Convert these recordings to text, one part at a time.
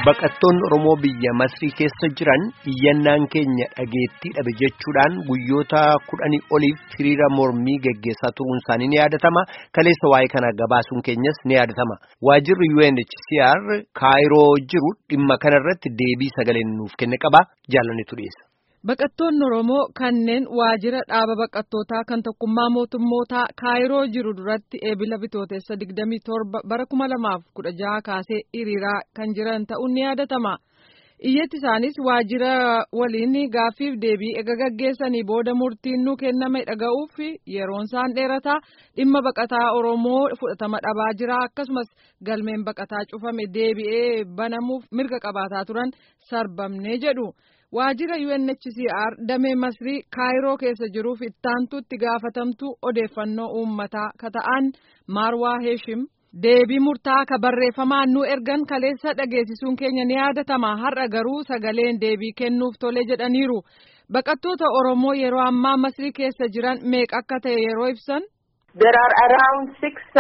Baqattoonni Oromoo biyya Masrii keessa jiran iyyannaan keenya dhageettii dhabe jechuudhaan guyyoota kudhanii oliif hiriira mormii geggeessaa turuun isaanii ni yaadatama. Kaleessa waa'ee kana gabaasuun keenyas ni yaadatama. Waajirri UNHCR Kaayiroo jiru dhimma kanarratti deebii sagaleen nuuf kenne qaba. Jaallannetu dhiyeessa. Baqattoonni Oromoo kanneen waajjira dhaaba baqattootaa kan tokkummaa mootummootaa Kaayiroo jiru duratti eebila bitootessa 27 bara 2016 kaasee hiriiraa kan jiran ta'uun ni yaadatama. Iyyatti isaanis waajjira waliin gaaffiif deebii ega gaggeessanii booda murtiin nu kenname dhaga'uuf yeroon isaan dheerataa dhimma baqataa Oromoo fudhatama dhabaa jira akkasumas galmeen baqataa cufame deebi'ee banamuuf mirga qabaataa turan sarbamne jedhu. Waajjira UNHCR damee Masrii Kaayiroo keessa jiruuf ittaantuutti gaafatamtu odeeffannoo uummataa kata'an Marwaa Heeshim deebii murtaa ka barreeffamaan nu ergan kaleessa dhageessisuun keenya ni yaadatama har'a garuu sagaleen deebii kennuuf tole jedhaniiru. Baqattoota Oromoo yeroo ammaa Masrii keessa jiran meeqa akka ta'e yeroo ibsan. There are around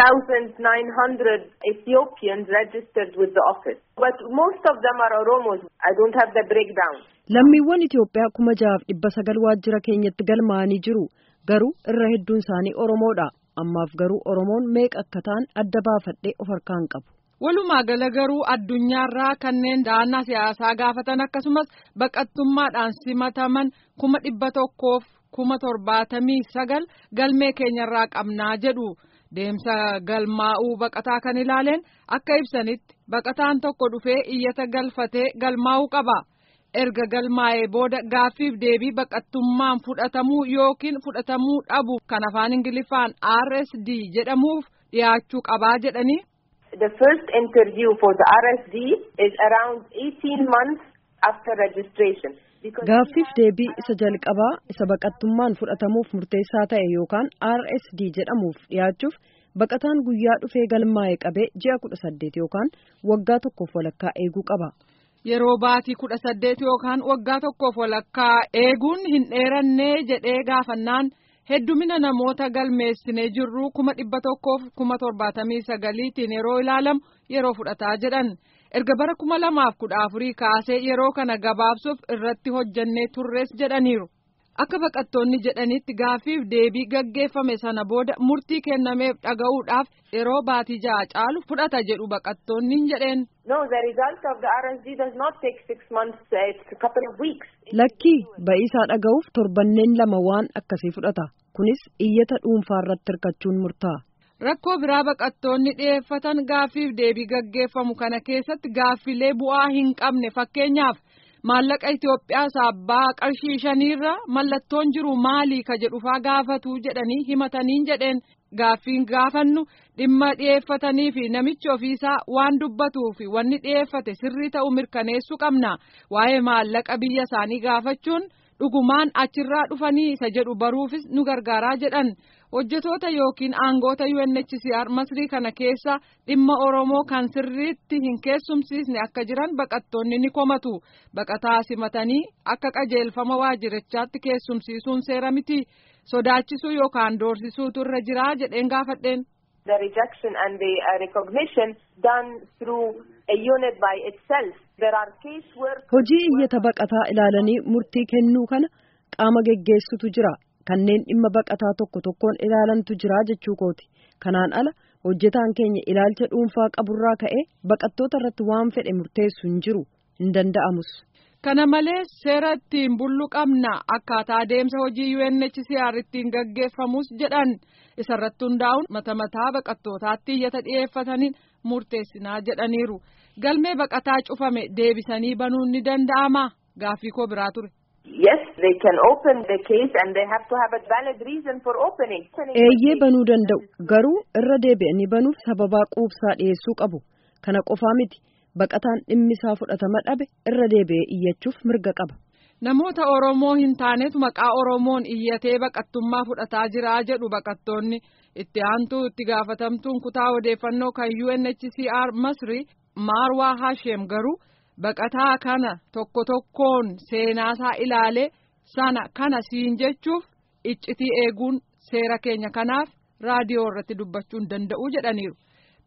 6,900 Ethiopians registered with the office. But most of them are Oromos. I don't have the breakdown. Lammiiwwan Itoophiyaa kuma jahaaf dhibba sagal waajjira keenyatti galmaa'anii jiru. Garuu irra hedduun isaanii Oromoodha. Ammaaf garuu Oromoon meeqa akka ta'an adda baafadhee of harkaan qabu. Walumaa gala garuu addunyaarraa kanneen da'annaa siyaasaa gaafatan akkasumas baqattummaadhaan simataman kuma dhibba tokkoof kuma torbaatamii sagal galmee keenyarraa qabnaa jedhu deemsa galmaa'uu baqataa kan ilaaleen akka ibsanitti baqataan tokko dhufee iyyata galfatee galmaa'uu qaba. erga galmaa'ee booda gaaffiif deebii baqattummaan fudhatamuu yookiin fudhatamuu dhabu kan afaan ingiliffaan RSD jedhamuuf dhiyaachuu qabaa jedhanii. The first interview for the RSD is around 18 months after registration. Gaaffiif deebii isa jalqabaa isa baqattummaan fudhatamuuf murteessaa ta'e yookaan RSD jedhamuuf dhiyaachuuf baqataan guyyaa dhufee galmaa'ee qabee ji'a kudha saddeet yookaan waggaa tokkoof walakkaa eeguu qaba. Yeroo baatii kudha saddeet yookaan waggaa tokkoof walakkaa eeguun hin dheerannee jedhee gaafannaan heddumina namoota galmeessinee jirru kuma dhibba tokkoof kuma torbaatamii sagaliitiin yeroo ilaalamu yeroo fudhataa jedhan erga bara kuma lamaaf kudha afurii kaasee yeroo kana gabaabsuuf irratti hojjannee turres jedhaniiru. Akka baqattoonni jedhanitti gaaffiif deebii gaggeeffame sana booda murtii kennameef dhaga'uudhaaf yeroo baatii ja'a caalu fudhata jedhu baqattoonni hin jedheen. No, the result of the RSD does not take six months, uh, it's a couple of weeks. Lakkii ba'iisaa dhaga'uuf torbanneen lama waan akkasii fudhata. Kunis iyyata dhuunfaa irratti hirkachuun murtaa'a. Rakkoo biraa baqattoonni dhiyeeffatan gaaffiif deebii gaggeeffamu kana keessatti gaaffilee bu'aa hin qabne fakkeenyaaf. maallaqa Itoophiyaa saabbaa qarshii shaniirra mallattoon jiru maalii ka jedhufaa gaafatu jedhanii himataniin jedheen gaaffiin gaafannu dhimma dhiyeeffatanii fi namichi ofiisaa waan dubbatuu fi wanni dhiyeeffate sirrii ta'u mirkaneessuu qabna waa'ee maallaqa biyya isaanii gaafachuun dhugumaan achirraa dhufanii isa jedhu baruufis nu gargaaraa jedhan. hojjetoota yookiin aangoota UNHCR masrii kana keessa dhimma Oromoo kan sirriitti hin keessumsiisne akka jiran baqattoonni ni komatu. Baqataa simatanii akka qajeelfama waajjirichaatti keessumsiisuun seera miti. Sodaachisuu yookaan doorsisuutu irra jiraa jedheen gaafadheen. The rejection and the uh, recognition done through a unit by itself. There are case work. Hojii iyyata baqataa ilaalanii murtii kennuu kana qaama geggeessutu jira. kanneen dhimma baqataa tokko tokkoon ilaalantu jira jechuu kooti kanaan ala hojjetaan keenya ilaalcha dhuunfaa qaburraa ka'ee baqattoota irratti waan fedhe murteessu hin jiru hin danda'amus. Kana malees seera ittiin bullu qabna akkaataa adeemsa hojii UNHCR ittiin gaggeeffamus jedhan isarratti hundaa'uun mata mataa baqattootaatti iyyata dhiyeeffataniin murteessinaa jedhaniiru galmee baqataa cufame deebisanii banuun ni danda'ama gaaffii koo biraa ture. Yes, they can open the case and they have to have a valid reason for opening. Eeyyee banuu danda'u garuu irra deebi'anii banuuf sababaa quubsaa dhiyeessuu qabu kana qofaa miti baqataan dhimmisaa fudhatama dhabe irra deebi'ee iyyachuuf mirga qaba. Namoota Oromoo hin taanetu maqaa Oromoon iyyatee baqattummaa fudhataa jira jedhu baqattoonni itti aantuu itti gaafatamtuun kutaa odeeffannoo kan UNHCR Masri Maarwaa Hashem garuu. baqataa kana tokko tokkoon seenaasaa ilaalee sana kana siin jechuuf iccitii eeguun seera keenya kanaaf raadiyoo irratti dubbachuu hin danda'u jedhaniiru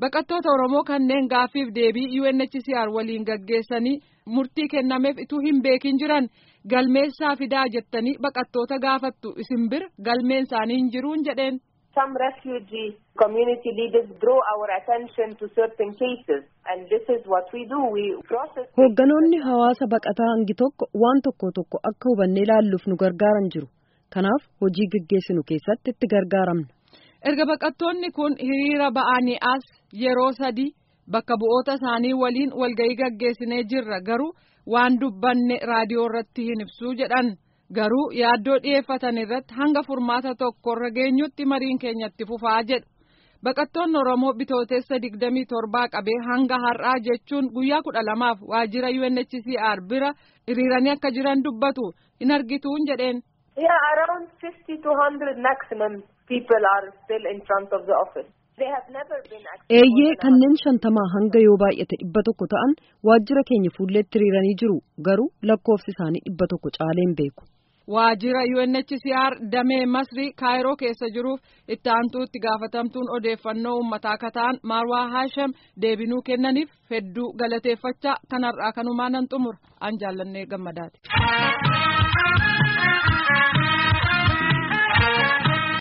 Baqattoota Oromoo kanneen gaaffiif deebii UNHCR waliin gaggeessanii murtii kennameef ituu hin beekin jiran galmeessaa fidaa jettanii baqattoota gaafattu isin bira galmeen isaanii hin jiruun jedheen. Some refugee community leaders draw our attention to certain cases and this is what we do. We process. Hoogganoonni hawaasa baqataa hangi tokko waan tokko tokko akka hubannee ilaalluuf nu gargaaran jiru. Kanaaf hojii gaggeessinu keessatti itti gargaaramna. Erga baqattoonni kun hiriira ba'anii as yeroo sadii bakka bu'oota isaanii waliin walga'ii gaggeessinee jirra garuu waan dubbanne raadiyoo irratti hin ibsuu jedhan. garuu yaaddoo dhiyeeffatan irratti hanga furmaata tokkorra geenyutti mariin keenyatti fufaa jedhu baqattoonni oromoo bitootessa digdamii torbaa qabee hanga har'aa jechuun guyyaa kudha lamaaf waajjira UNHCR bira hiriiranii akka jiran dubbatu hin argituun jedheen. Yeah, around 50 to 100 maximum people are still in front of the office. They have never been Eeyyee kanneen shantamaa hanga yoo baay'ate dhibba tokko ta'an waajjira keenya fuulleetti hiriiranii jiru garuu lakkoofsi isaanii dhibba tokko caalee hin beeku. Waajjira UNHCR damee Masrii Kaayiroo keessa jiruuf itti aantuu itti gaafatamtuun odeeffannoo uummataa akka ta'an Marwaa Haasham deebinuu kennaniif hedduu galateeffachaa kanarraa kanumaan nan xumura an jaallannee gammadaati.